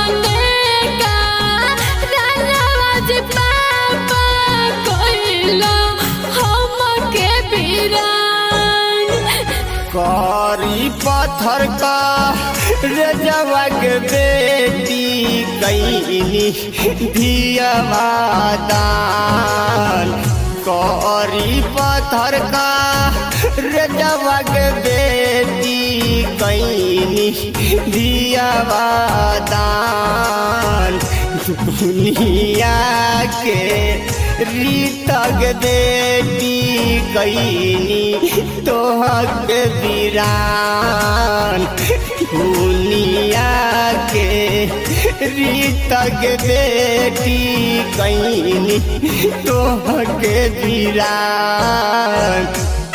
कौने का रनवाज पापा कोइलो हमके बिरान करी पत्थर का रजवा के बेटी कैनी धियवा दान करी पत्थर का रजवा के बेटी कैनी धियवा दान दुनिया के रीतक बेटी कैनी तोहक बिरान दुनिया के रीतक बेटी कैनी तोहक बिरान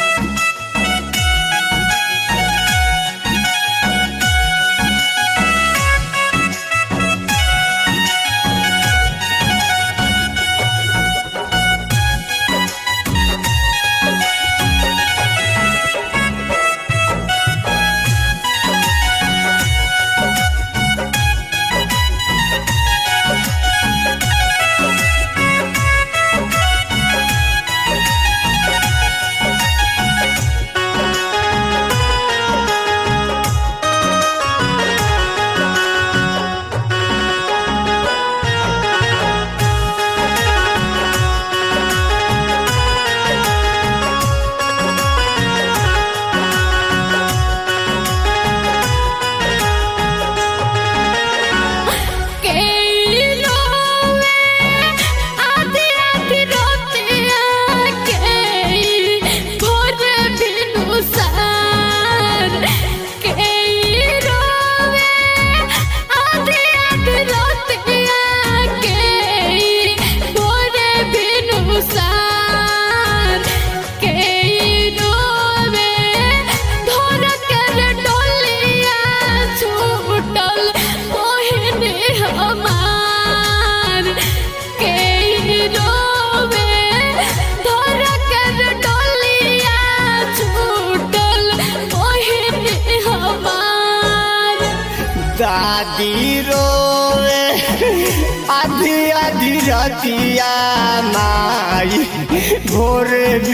हमार के रोवे धर कर डोलिया छूटल ओहिने हमार दादी रोवे आधी आधी रतिया माई भोर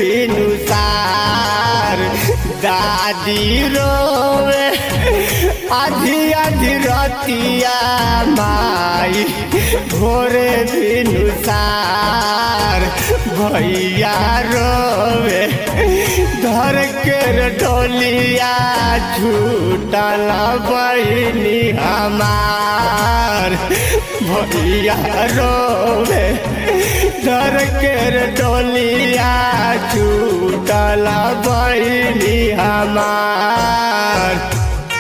भिनुसार दादी रोवे आधी आधी रतिया माई भोर भिनुसार भैया रोवे धर के ढोलिया छूटल बहनी हमार भैया रोवे धर के ढोलिया छूटल बहनी हमार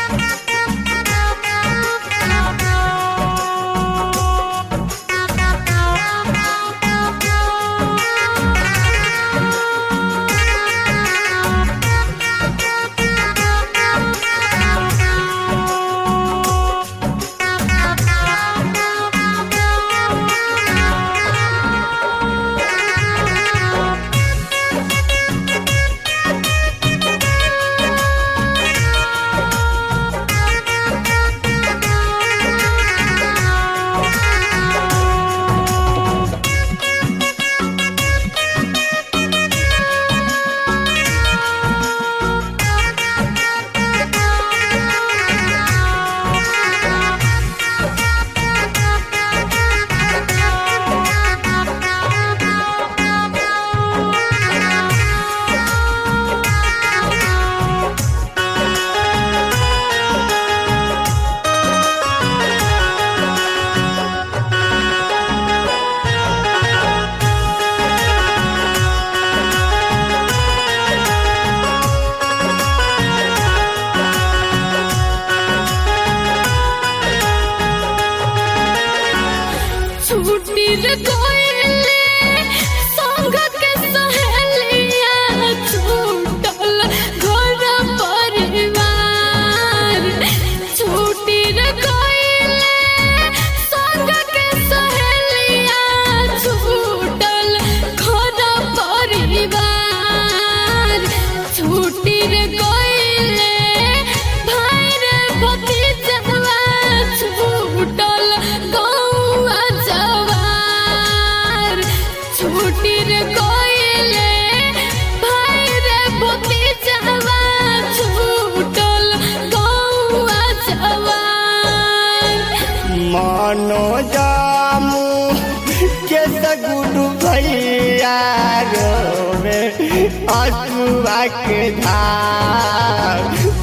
छुट्टी रे कोइले संग के सहेलिया छूटल घर परिवार छुट्टी रे कोइले संग के सहेलिया छूटल घर परिवार छुट्टी रे कोइले भाई रे भतीजवा छूटल मनो जामू के सगुडू भैया रोवे अजुआ के धार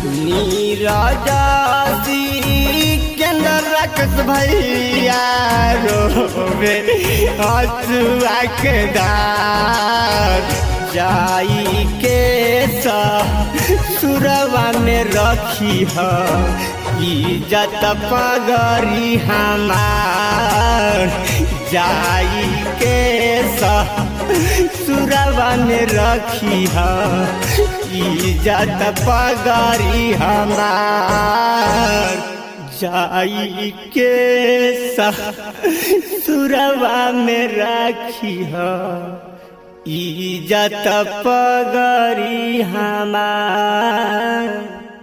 नीरजादी केंद्र रखस भैया रोवे अजुआ के धार जाई के सा सुरवा में रखी है इज्जत पगरी हमार जाई के सुरवा में रखी है इज्जत पगरी हमार जाई के सुरवा में रखी है इज्जत पगरी हमार